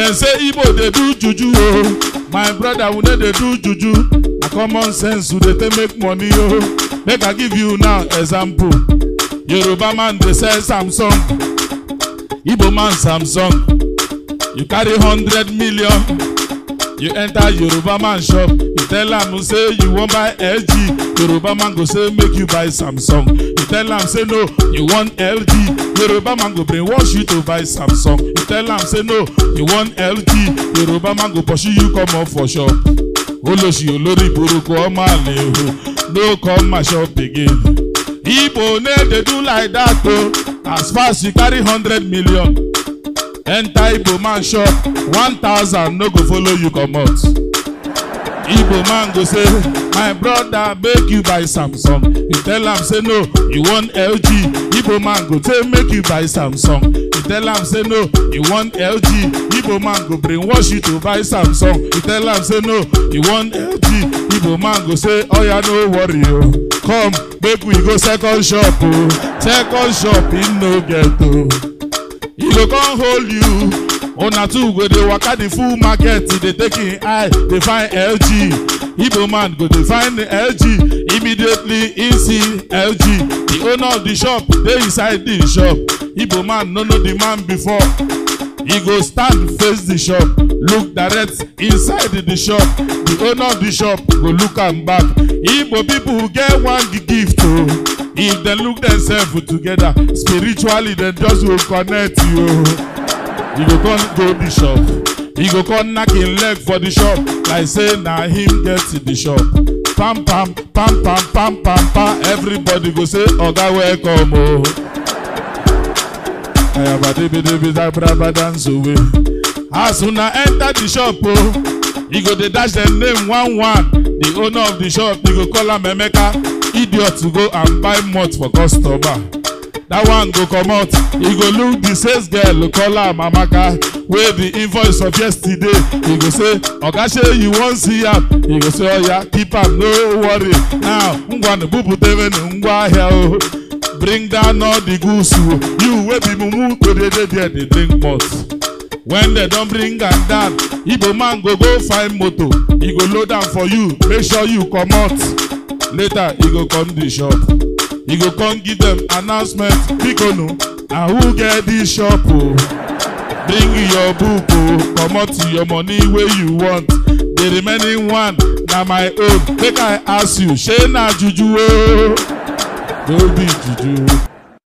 dem say igbo dey do juju o my brother we no dey do juju na common sense we dey take make money o make i give you now example yoruba man dey sell samsung igbo man samsung you carry hundred million you enter yoruba man shop you tell am say you wan buy lg yoruba man go say make you buy samsung you tell am say no you want lg yoruba man go brainwash you to buy samsung you tell am say no you want lg yoruba man go pursue you comot for shop olóṣì olórí burúkú ọmọ àlè o no come my shop again igbo no dey do like that o as far as you carry hundred million enter igbo man shop one thousand no go follow you comot igbo man go say my brother make you buy samsung you tell am say no you want lg igbo man go say make you buy samsung you tell am say no you want lg igbo man go brainwash you to buy samsung you tell am say no you want lg igbo man go say oya no worry o come make we go second shop o second shop e no get o. e go come hold you una two go dey waka the full market dey take im eye dey find lg igbo man go dey find lg immediately e see lg the owner of the shop dey inside the shop igbo man no know the man before e go stand face the shop look direct inside the shop the owner of the shop go look am back igbo people get one gift o if dem look themselves together spiritually dem just go connect you o you go come go the shop e go come knack him leg for the shop like say na him get the shop pam pam pam pam pam pam pam everybody go say oga welcome o. ayabadebedebedabra dance away as una enter the shop o e go dey dash dem name one one the owner of the shop e go call am emeka idiot go and buy malt for customer that one go comot e go look the sales girl call am amaka wey the invoice of yesterday e go say oga shey you wan see am e go say oya keep am no worry now ngwanu buputewenu ngwa ahịa o bring down all the goods o you wey be mumu go dey dey there dey drink malt when dem don bring am down igbo man go go find motor e go load am for you make sure you comot later e go come the shop e go come give dem announcement bikonu na who get dis shop o bring your book o comot your money wey you want the remaining one na my own make i ask you shey na juju o no be juju